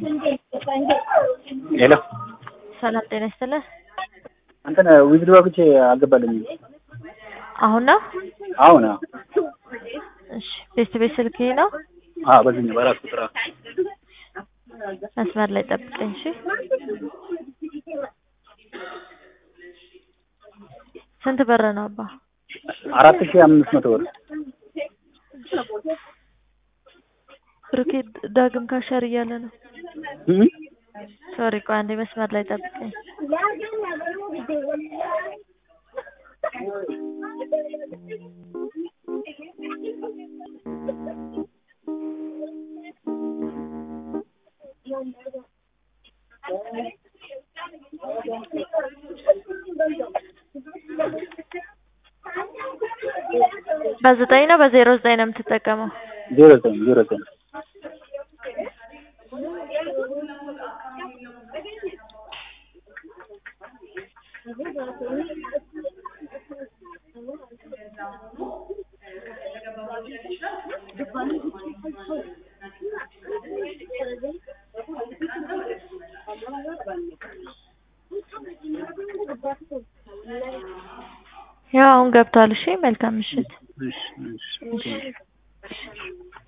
ሄሎ ሰላም ጤና ይስጥልህ። እንትን ዊዝድሮ አግቼ አልገባልኝም። አሁን ነው? አሁን አዎ እሺ ቤት ቤት ስልክ ይሄ ነው? አዎ በዚህኛው በራስ ቁጥር አዎ። መስመር ላይ ጠብቀኝ እሺ። ስንት ብር ነው አባ? አራት ሺህ አምስት መቶ ብር ብሩኬ ዳግም ካሸር እያለ ነው። እም? ሶሪ ቆይ አንዴ መስመር ላይ ጠብቀኝ። በዘጠኝ ነው በዜሮ ዘጠኝ ነው የምትጠቀመው? ዜሮ ዘጠኝ ዜሮ ዘጠኝ ያው አሁን ገብቷል። እሺ መልካም ምሽት። እሺ እሺ